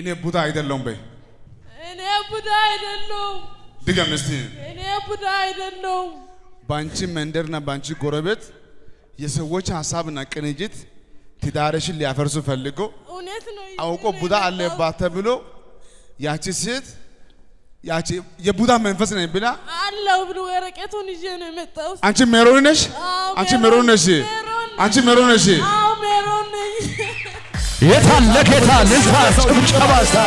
እኔ ቡዳ አይደለሁም በይ። እኔ ቡዳ አይደለሁም። ድገም እስቲ። እኔ ቡዳ አይደለሁም። በአንቺ መንደርና በአንቺ ጎረቤት የሰዎች ሀሳብና ቅንጅት ትዳርሽን ሊያፈርሱ ፈልጎ እውነት ነው። አውቆ ቡዳ አለባት ተብሎ ያቺ ሴት ያቺ የቡዳ መንፈስ ነኝ ብላ አለው ብሎ ወረቀቱን ይዤ ነው የመጣሁት። አንቺ ሜሮን ነሽ፣ አዎ፣ አንቺ ሜሮን ነሽ፣ ሜሮን ነኝ። አንቺ ሜሮን ነሽ። አዎ ሜሮን ነኝ። የታለ ጌታ ልልታ ጭብጨባ ሳ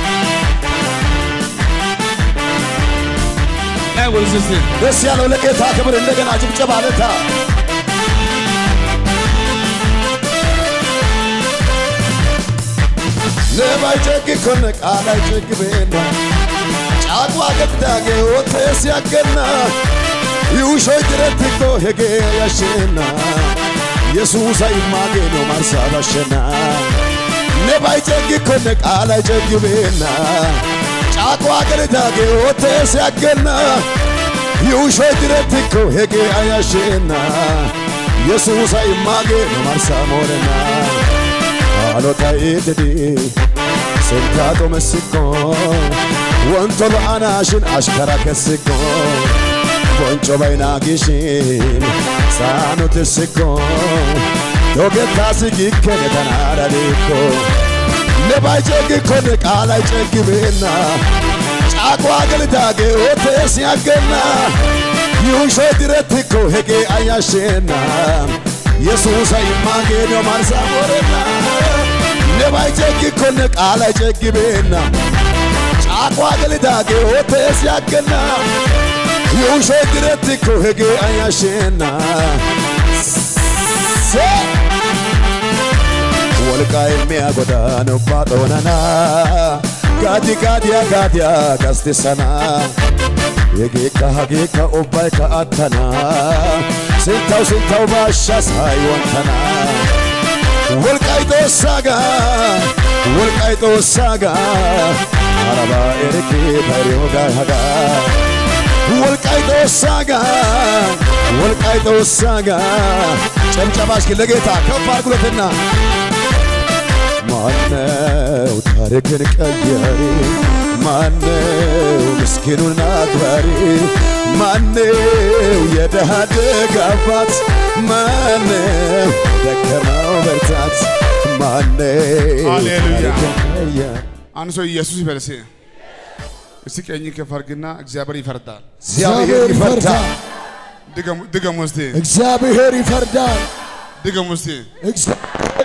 አይ ወልስ እስቲ ደስ ያለው ለጌታ ክብር እንደገና ጭብጨባ ልታ ነባይ ጨግ ኮነ ቃላይ ጨግ ቤና ጫቋ ገዳጌ ወተ ሲያገና ይውሾይ ድረትኮ ሄጌ ያሸና የሱሳ ይማጌ ነው ማርሳ ባሸና ነባይ ጨግ ኮነ ቃላይ ጨግ ቤና ጫቋ ገዳጌ ወተ ሲያገና ይውሾይ ድረትኮ ሄጌ አያሸና የሱሳ ይማጌ ነው ማርሳ ሞረና አሎታ ኢትዲ ስንታጦ መስኮ ወንቶሎ አናሽን አሽከራ ከስኮ ቦንጮ ባይና ጊሽን ሳኑ ትስኮ ዶጌታ ስጊከነ ተናዳዴኮ ነባይ ጨግኮን ቃላይ ጨግቤና ጫቋ ገልዳጌ ኦቴ ሲያገና ይውሾ ድረትኮ ሄጌ አያሼና የሱሳ ይማጌዶ ማርሳ ሞረና ነባይ ጨግኮን ቃላይ ጨግቤና ጫቋ ገልዳጌ ኦቴ ሲያገና ይውሾ ድረትኮ ሄጌ አያሼና ሴ ወልቃ የሚያጎዳ ነው ባጦነና ጋዲ ጋዲያ ጋዲያ ጋስቲሰና የጌካ ሀጌካ ኦባይ ከአተና ስንታው ስንታው ባሻ ሳይወንተና ወልቃይ ጦሳጋ ወልቃይ ጦሳጋ አረባ ኤርኬ ታሪዮጋ ሀጋ ወልቃይ ጦሳጋ ወልቃይ ጦሳጋ ጨብጨባሽ ግን ለጌታ ከፍ አድርጉለትና ማነው ታሪክን ቀያሪ? ማነው ምስኪኑን አክባሪ? ማነው የደሃ ደግ አባት? ማነው ደከመው በርታት? ማነው ሃሌሉያ። ታሪክን ቀያሪ? አንድ ሰው ኢየሱስ ይበል እስቲ። እስቲ ቀኝ ከፍ አድርግና እግዚአብሔር ይፈርዳል። እግዚአብሔር ይፈርዳል። ድገሙ ድገሙ እስቲ እግዚአብሔር ይፈርዳል። ድገሙ እስቲ። እግዚአብሔር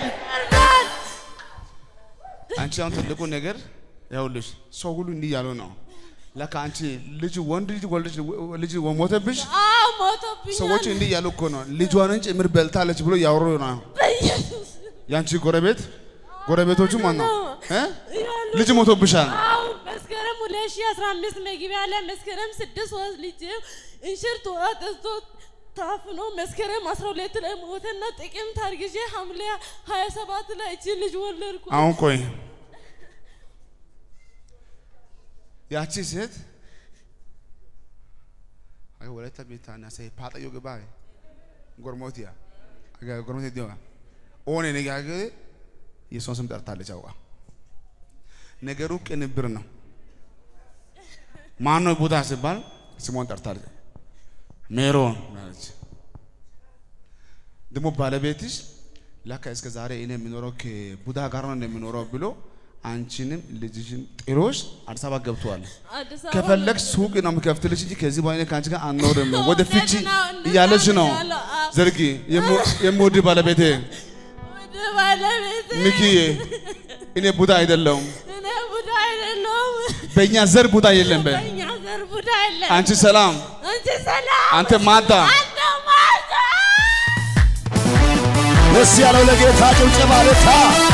አንቺ አሁን ትልቁ ነገር ይኸውልሽ፣ ሰው ሁሉ እንዲህ ያለው ነው። ለካ አንቺ ልጅ ወንድ ልጅ ወልደሽ ልጅ ሞተብሽ። አዎ ሞቶብኛል። ሰዎች እንዲህ ያሉ እኮ ነው። ልጇንን ጭምር በልታለች ብሎ ያወሩ ነው። በኢየሱስ ያንቺ ጎረቤት ጎረቤቶቹ ማን ነው እ? ያሉ ልጅ ሞቶብሻል። አዎ መስከረም 2015 መግቢያ ላይ መስከረም ስድስት ወር ልጅ እንሽርት ወጥቶ ታፍኖ መስከረም 12 ላይ ሞተና ጥቅምት አርግዤ ሐምሌ 27 ላይ እቺ ልጅ ወለድኩ። አሁን ቆይ ያቺ ሴት አይ ወለተ ቤታና ሰይ ፓጠዮ ገባ ጎርሞቲያ አጋ ጎርሞቲ ዲዋ ኦኔ ነጋገ የሷን ስም ጠርታለች። አውቃ ነገሩ ቅንብር ነው። ማን ነው ቡዳ ሲባል ስሟን ጠርታለች። ሜሮን ማለች። ደግሞ ባለቤትሽ ለካ እስከ ዛሬ እኔ የሚኖረው ከቡዳ ጋር ነው እንደሚኖረው ብሎ አንቺንም ልጅሽን ጥሎሽ አዲስ አበባ ገብተዋል። አዲስ አበባ ከፈለግ ሱቅ ነው የምከፍትልሽ እንጂ ከዚህ በኋላ ከአንቺ ጋር አንኖርም ወደ ፍቺ እንደዛ ነው፣ እንደዛ እያለች ነው። ነው ያለው። አዎ። ዘርጊ የምወድ ባለቤቴ ወደ ባለቤቴ ሚኪዬ፣ እኔ ቡዳ አይደለሁም። እኔ ቡዳ አይደለሁም። በእኛ ዘር ቡዳ የለም። በ በእኛ ዘር ቡዳ የለም። አንቺ ሰላም፣ አንቺ ሰላም፣ አንተ ማታ አንተ ማታ ደስ ያለው ለጌታ ጭብጨባ ልታ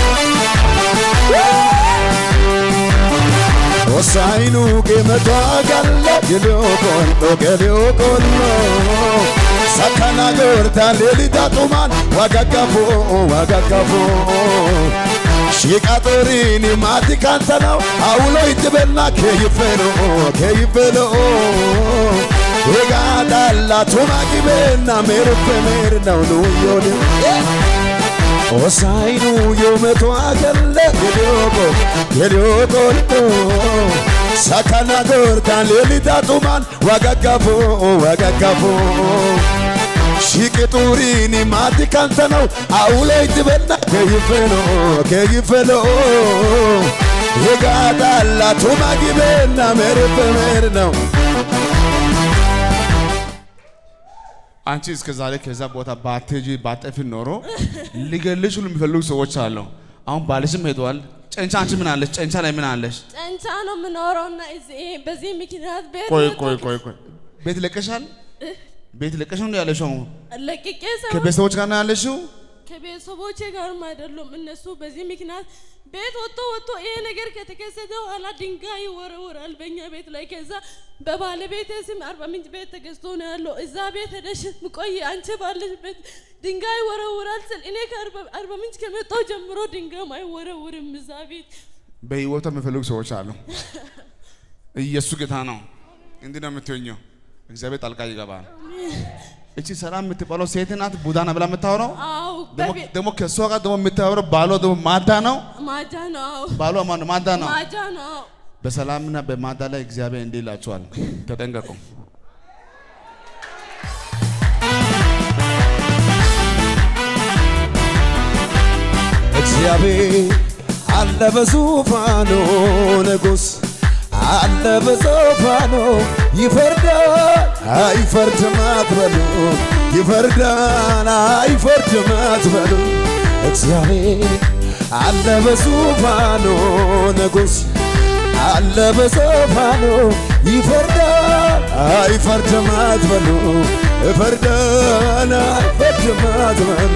ወሳይኑ ጌመቷ ጋለ ገሊዮ ቆሎ ገሊዮ ቆሎ ሰከና ጎርታ ሌሊታ ጡማን ዋጋጋፎ ዋጋጋፎ ሺቃጦሪኒ ማቲ ካንተናው አውሎ ይትበላ ከይፈሎ ከይፈሎ ኤጋዳላ ቱማ ጊቤና ሜሩፌ ሜር ነው ኑዮን ሆሳይኑ የመቶ አገለ የዲዮቆ የዲዮቆሎ ሳካና ጎርታን ሌሊታ ጡማን ዋጋጋፎ ዋጋጋፎ shiqixuuriin maati kan tanau awuleetti benna keeyiffelo keeyiffelo egaa dhaallatuuma gibeenna meerfe meer ነው አንቺ እስከ ዛሬ ከዛ ቦታ ባትሄጂ ባጠፊ ኖሮ ሊገልሽ ሁሉ የሚፈልጉ ሰዎች አሉ። አሁን ባልሽም ሄደዋል። ጨንቻ አንቺ ምን አለሽ? ጨንቻ ላይ ምን አለሽ? ጨንቻ ነው የምኖረው እና እዚህ- በዚህ ምክንያት ቤት ቆይ ወጥቶ ቆይ ቆይ ቆይ ቤት ለቀሻል? ቤት ለቀሽ ነው ያለሽው? ለቅቄ ሰው ከቤተሰቦች ጋር ነው ያለሽው? ከቤተሰቦቼ ጋርም አይደሉም እነሱ በዚህ ምክንያት ቤት ወጥቶ ወጥቶ ይሄ ነገር ከተከሰተ በኋላ ድንጋይ ይወረወራል በእኛ ቤት ላይ። ከዛ በባለቤቴ ስም አርባ ምንጭ ቤት ተገዝቶ ነው ያለው። እዛ ቤት ሄደሽ ቆይ አንቺ ባለሽበት ድንጋይ ይወረወራል ስል እኔ ከአርባ ምንጭ ከመጣሁ ጀምሮ ድንጋይም አይወረውርም እዛ ቤት። በህይወቷ የሚፈልጉ ሰዎች አሉ። ኢየሱስ ጌታ ነው። እንዲህ ነው የምትሆኘው። እግዚአብሔር ጣልቃ ይገባል። እቺ ሰላም የምትባለው ሴት ናት። ቡዳ ነው ብላ የምታወራው አው ደግሞ- በቤት ደግሞ ከእሷ ጋር ደግሞ የምታወራው ባሏ ደግሞ ማዳ ነው። ማጃ ነው ባሏ ማነው? ማዳ ነው። ማጃ ነው። በሰላምና በማዳ ላይ እግዚአብሔር እንዲህ ይላችኋል፣ ተጠንቀቁ። እግዚአብሔር አለ በዙፋኑ ንጉሥ አለ በዙፋኑ ይፈርዳል አይፈርድም አትበሉ ይፈርዳል አይፈርድም አትበሉ እግዚአብሔር አለ በዙፋኑ ንጉሥ አለ በዙፋኑ ይፈርዳል አይፈርድም አትበሉ ይፈርዳል አይፈርድም አትበሉ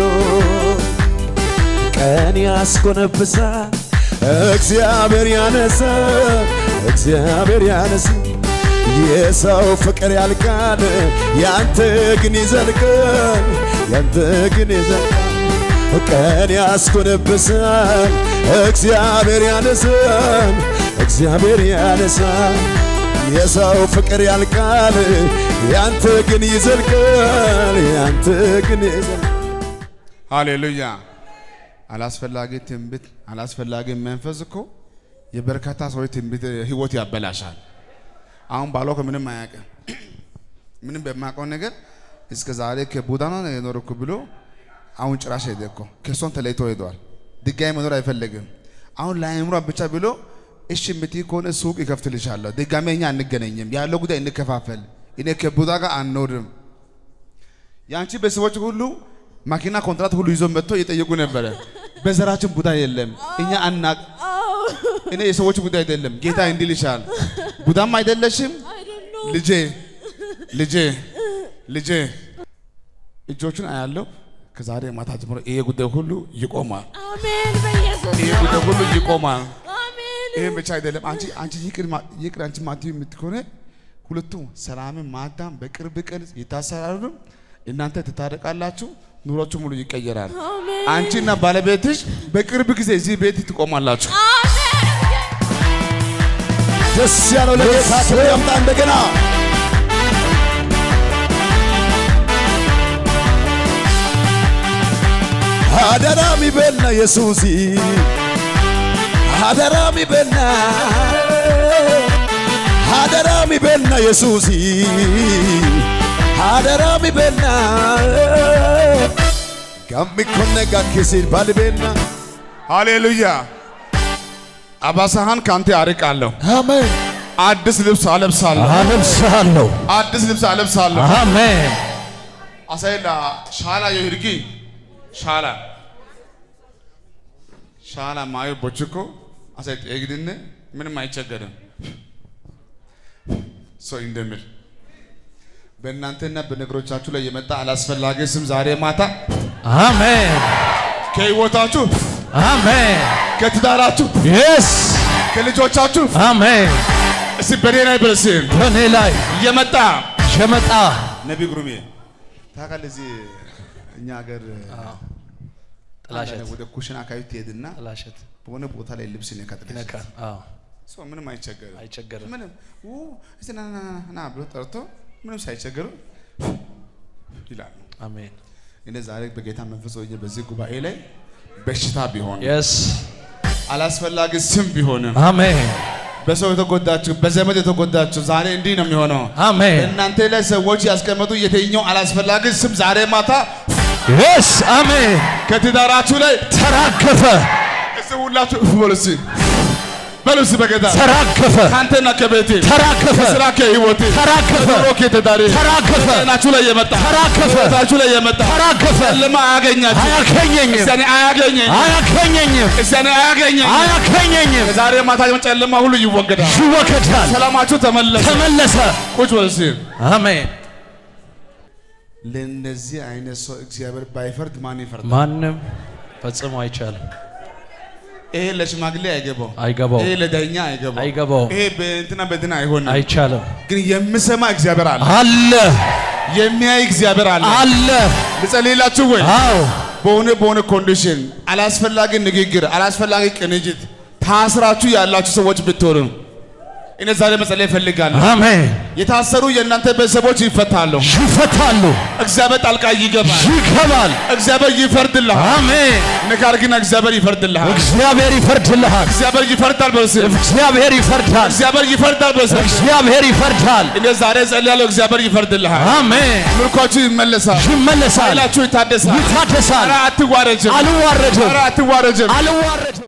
ቀን ያስኮነብሳል እግዚአብሔር ያነሳ እግዚአብሔር ያነሳ የሰው ፍቅር ያልቃል ያንተ ግን ይዘልቃል ያንተ ግን ይዘልቃል ቀን ያስኮነብሳል እግዚአብሔር ያነሳል እግዚአብሔር ያነሳል የሰው ፍቅር ያልቃል ያንተ ግን ይዘልቃል ያንተ ግን ይዘልቃል ሃሌሉያ። አላስፈላጊ ትንቢት፣ አላስፈላጊ መንፈስ እኮ የበርካታ ሰዎች ትንቢት ህይወት ያበላሻል። አሁን ባሏ ከምንም አያውቅም። ምንም በማያውቀው ነገር እስከ ዛሬ ከቡዳ ነው የኖርኩ ብሎ አሁን ጭራሽ ሄደ እኮ ከእሷን ተለይቶ ሄደዋል። ድጋሚ መኖር አይፈልግም። አሁን ለአእምሯ ብቻ ብሎ እሺ የምትይ ከሆነ ሱቅ ይከፍትልሻለሁ፣ ድጋሚ እኛ አንገናኝም፣ ያለው ጉዳይ እንከፋፈል፣ እኔ ከቡዳ ጋር አንኖርም። የአንቺ ቤተሰቦች ሁሉ ማኪና ኮንትራት ሁሉ ይዞ መጥቶ እየጠየቁ ነበረ። በዘራችን ቡዳ የለም እኛ አናቅ አዎ እኔ የሰዎች ጉዳይ አይደለም። ጌታ እንዲል ይሻል ቡዳም አይደለሽም አይደሉም ልጄ ልጄ ልጄ እጆቹን አያለው። ከዛሬ ማታ ጀምሮ ይሄ ጉዳይ ሁሉ ይቆማል። አሜን በኢየሱስ ይሄ ስም። ጉዳይ ሁሉ ይቆማል። አሜን ይሄ ብቻ አይደለም። አንቺ አንቺ ይቅር ማ- ይቅር አንቺ ማትዩ የምትሆነ ሁለቱም ሰላምን ማዳም በቅርብ ቀን ይታሰራሉ። እናንተ ትታረቃላችሁ። ኑሯችሁ ሙሉ ይቀየራል። አሜን አንቺና ባለቤትሽ በቅርብ ጊዜ እዚህ ቤት ትቆማላችሁ። ደስ ያለው ለጌታ ክብር ያምጣ እንደገና አደራ ሚበልና ኢየሱሲ አደራ ሚበልና አደራ ሚበልና ኢየሱሲ አደራ ሚበልና ጋሚኮነ ጋኪሲል ባልቤና ሃሌሉያ። አባሳህን ከአንተ አርቃለሁ። አሜን አዲስ ልብስ አለብሳለሁ። አለብሳለሁ አዲስ ልብስ አለብሳለሁ። አሜን አሳይላ ሻላ የሂርጊ ሻላ ሻላ ማዩ ቦችኮ አሳይ ጤግድነ ምንም አይቸገርም። ሰው እንደሚል በእናንተና በነገሮቻችሁ ላይ የመጣ አላስፈላጊ ስም ዛሬ ማታ አሜን ከህይወታችሁ፣ አሜን ከትዳራችሁ፣ የስ ከልጆቻችሁ አሜን እስቲ በኔ ላይ ብለስም በእኔ ላይ እየመጣ ሸመጣ ነቢ ጉሩሜ ታውቃለህ፣ እዚህ እኛ ሀገር ጥላሸት አንዳንድ ወደ ኩሽና አካባቢ ትሄድና ጥላሸት በሆነ ቦታ ላይ ልብስ ይነካል። ይነካል። አዎ ሰው ምንም አይቸገርም። አይቸገርም። ምንም ኡ እስቲ ና ና ና ና ብሎ ጠርቶ ምንም ሳይቸገሩ ይላሉ። አሜን እኔ ዛሬ በጌታ መንፈስ ሆኜ በዚህ ጉባኤ ላይ በሽታ ቢሆን የስ አላስፈላጊ ስም ቢሆንም አሜን በሰው የተጎዳችሁ በዘመድ የተጎዳችሁ ዛሬ እንዲህ ነው የሚሆነው። አሜን እናንተ ላይ ሰዎች ያስቀመጡ የትኛው አላስፈላጊ ስም ዛሬ ማታ የስ አሜን ከትዳራችሁ ላይ ተራገፈ እስቲ ሁላችሁ በሉ እስቲ በሉ እስቲ በጌታ ተራገፈ ከአንተና ከቤቴ ተራገፈ ከስራ ከህይወቴ ተራገፈ ከኑሮ ከትዳሬ ተራገፈ ከጤናችሁ ላይ የመጣ ተራገፈ ከህይወታችሁ ላይ የመጣ ተራገፈ ጨለማ አያገኛችሁ አያገኘኝም እስቲ እኔ አያገኘኝ አያገኘኝም እስቲ እኔ አያገኘኝ አያገኘኝም ዛሬ ማታ ጨለማ ሁሉ ይወገዳል። ይወገዳል ሰላማችሁ ተመለሰ። ተመለሰ ቁጭ በል እስቲ። አሜን ለእንደዚህ አይነት ሰው እግዚአብሔር ባይፈርድ ማን ይፈርዳል? ማንም ፈጽሞ አይቻልም ይሄ ለሽማግሌ አይገባው፣ አይገባው ይሄ ለዳኛ አይገባው፣ አይገባው ይሄ በእንትና በእንትና አይሆንም። አይቻልም ግን የሚሰማ እግዚአብሔር አለ፣ አለ የሚያይ እግዚአብሔር አለ። አለ ልጸልይላችሁ ወይ? አዎ በሆነ በሆነ ኮንዲሽን አላስፈላጊ ንግግር፣ አላስፈላጊ ቅንጅት ታስራችሁ ያላችሁ ሰዎች ብትሆኑ እኔ ዛሬ መጸለይ እፈልጋለሁ። አሜን የታሰሩ የእናንተ ቤተሰቦች ይፈታሉ። ይፈታሉ እግዚአብሔር ጣልቃ ይገባል። ይገባል እግዚአብሔር ይፈርድልሃል። አሜን ነገር ግን እግዚአብሔር ይፈርድልሃል። እግዚአብሔር ይፈርድልሃል እግዚአብሔር ይፈርዳል በስም እግዚአብሔር ይፈርዳል እግዚአብሔር ይፈርዳል በስም እግዚአብሔር ይፈርዳል እኔ ዛሬ ጸልያለሁ። እግዚአብሔር ይፈርድልሃል። አሜን ምርኳችሁ ይመለሳል። ይመለሳል ኃይላችሁ ይታደሳል። ይታደሳል ኧረ አትዋረጅም። አልዋረድም ኧረ አትዋረጅም። አልዋረድም